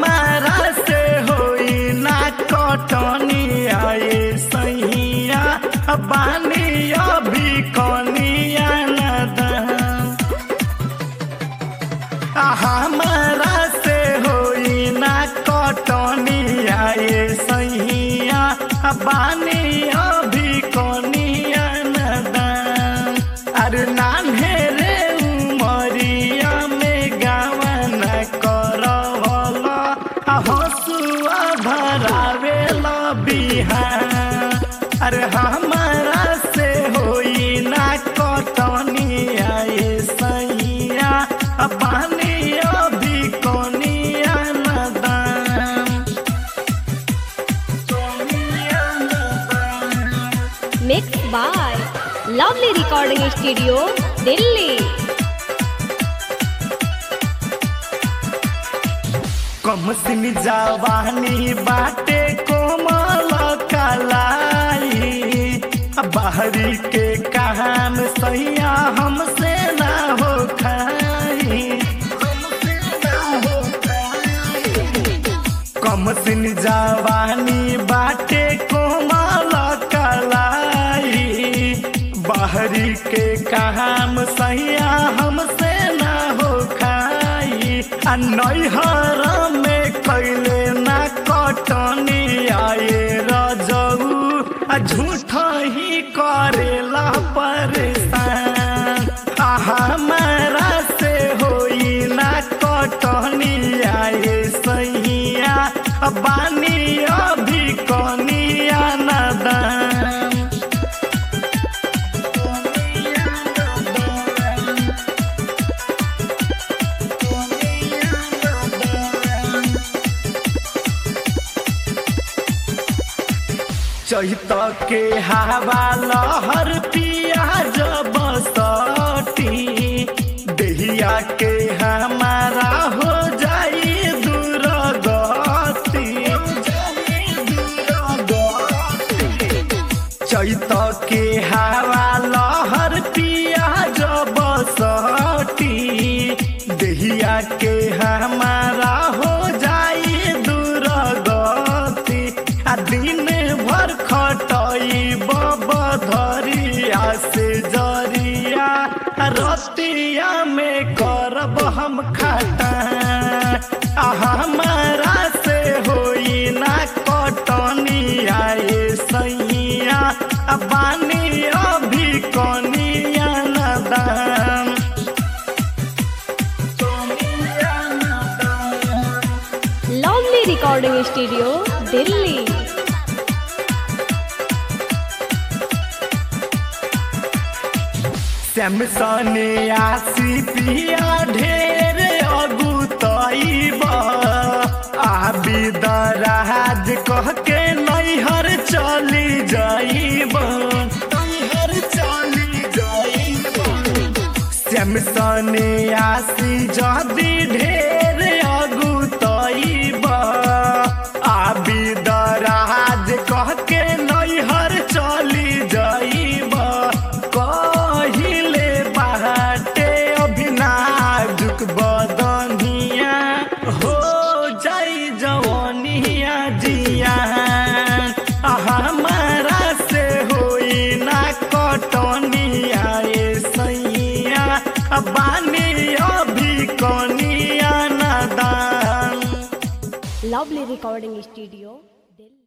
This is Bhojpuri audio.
हमारा से होई ना कटनी आए सैया बानी अभी कनिया नदन हमारा से होई ना कटनी आए सैया बानी अभी कनिया नदन अरे नान्हे रे उमरिया में गावन करवल हसुआ भरावेला बिहान अरे हमारा से होई ना कटनी आए सैया पानी अभी कोनिया नदान कोनिया नदान Mixed by Lovely Recording Studio, Delhi. कम सिन जवानी बाटे कोमल कलाई बाहरी के काम सैया हमसे ना हो खाई हमसे ना हो खाई कम सिन जवानी बाटे कोमल कलाई बाहरी के काम सैया हमसे ना हो खाई आ नैहर में कैले ना कटनी आए रजऊ आ झूठ ही करेला परेशान आ हमारा से होई ना कटनी आए सैया बानी अभी कनिया नदान चैत के हवा लहर पियाज बसती देहिया के हमारा हो जाई दुर्गति चैत के हवा लहर पियाज बसती देहिया के हमारा हो जाई दुर्गति आ दिन भर खटई बबधरिया से जरिया रतिया में करब हम खाता आ हमारा से होई ना कटनी आए सैया आ बानी अभी कनिया नदान कनिया नदान Lovely Recording Studio, Delhi. सैमसने आसी पिया ढेर अगुतैब आबी दराज कह के नैहर चली जाइब नैहर चली जाइब सैमसने आसी जदी ढेर अगुतैब आबी दराज कह के नैहर चली जाइब कहिले बाटे अभिनाजुक बदनिया हो जाई जवनिया जियान आ हमारा से होई ना कटनी आए सैया आ बानी अभी कनिया नदान Lovely Recording Studio.